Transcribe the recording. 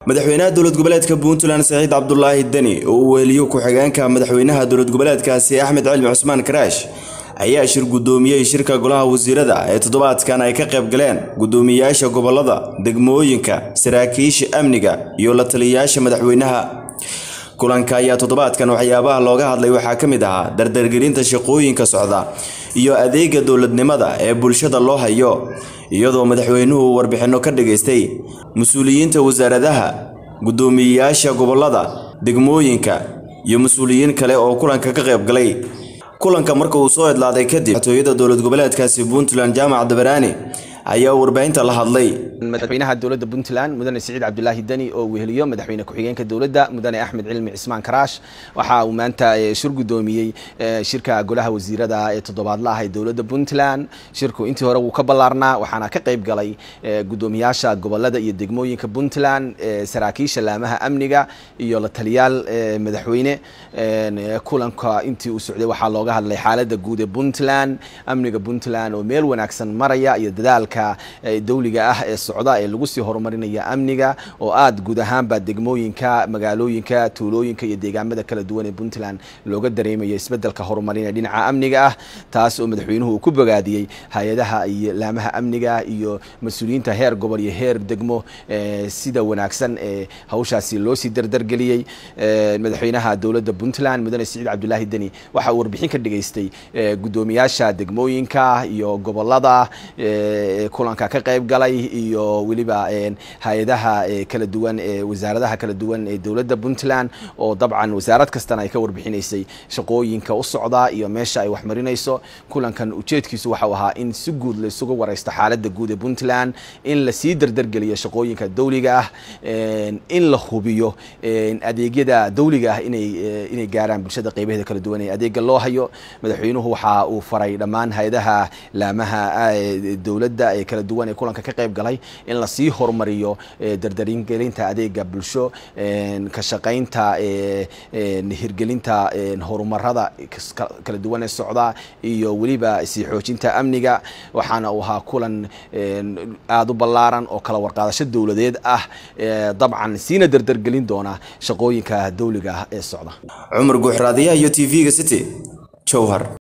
madaxweynaha dowlad goboleedka puntland saciid cabdulaahi deni oo uu weheliyo ku-xigeenka madaxweynaha dowlad goboleedkaasi axmed cilmi cusmaan karaash ayaa shir guddoomiyey shirka golaha wasiirada ee toddobaadkan ay ka qayb galeen guddoomiyeyaasha gobolada degmooyinka saraakiisha amniga iyo la taliyayaasha madaxweynaha kulanka ayaa toddobaadkan waxyaabaha looga hadlay waxaa ka mid ahaa dardargelinta shaqooyinka socda iyo adeega dowladnimada ee bulshada loo hayo iyadoo madaxweynuhu warbixinno ka dhageystay mas-uuliyiinta wasaaradaha guddoomiyeyaasha gobolada degmooyinka iyo mas-uuliyiin kale oo kulanka ka qayb galay kulanka marka uu soo idlaaday kadib madaxtooyada dowlad goboleedkaasi puntland jaamac dabaraani ayaa warbaahinta la hadlay madaxweynaha dowladda puntland mudane siciid cabdulaahi deni oo weheliyo madaxweyne ku-xigeenka dowladda mudane axmed cilmi cismaan karaash waxa uu maanta shir guddoomiyey shirka golaha wasiirada ee toddobaadla ah ee dowladda puntland shirku intii hore wuu ka ballaarnaa waxaana ka qayb galay guddoomiyaasha gobolada iyo degmooyinka puntland saraakiisha laamaha amniga iyo la taliyaal madaxweyne kulanka intii uu socday waxaa looga hadlay xaaladda guud ee puntland amniga puntland oo meel wanaagsan maraya iyo dadaalka dowliga ah ee socda ee lagu sii horumarinaya amniga oo aada guud ahaanba degmooyinka magaalooyinka tuulooyinka iyo deegaamada kala duwan ee puntland looga dareemayo isbedelka horumarin ee dhinaca amniga ah taas oo madaxweynuhu uu ku bogaadiyey hay-adaha iyo laamaha amniga iyo mas-uuliyiinta heer gobol iyo heer degmo sida wanaagsan ee hawshaasi loo sii dardargeliyey madaxweynaha dowladda puntland mudane siciid cabdulaahi deni waxa uu warbixin ka dhageystay guddoomiyaasha degmooyinka iyo gobolada kulanka ka qayb galay iyo weliba hay-adaha kala duwan ee wasaaradaha kala duwan ee dowladda puntland oo dabcan wasaarad kastana ay ka warbixinaysay shaqooyinka u socda iyo meesha ay waxmarinayso kulankan ujeedkiisu waxau ahaa in si guud la isugu wareysto xaaladda guud ee puntland in lasii dardargeliyo shaqooyinka dowliga ah in la hubiyo adeegyada dowliga ah inay inay gaaraan bulshada qeybaheeda kala duwan ee adeega loo hayo madaxweynuhu waxa uu faray dhammaan hay-adaha laamaha dowladda ee kala duwan ee kulanka ka qayb galay in lasii horumariyo dardaringelinta adeega bulsho ka shaqaynta hirgelinta horumarada kala duwan ee socda iyo weliba sii xoojinta amniga waxaana uu ahaa kulan aada u ballaaran oo kala warqaadasho dowladeed ah dabcan siina dardargelin doona shaqooyinka dowliga ah ee socda cumar guuxraadiyaha iyo t v-ga city jowhar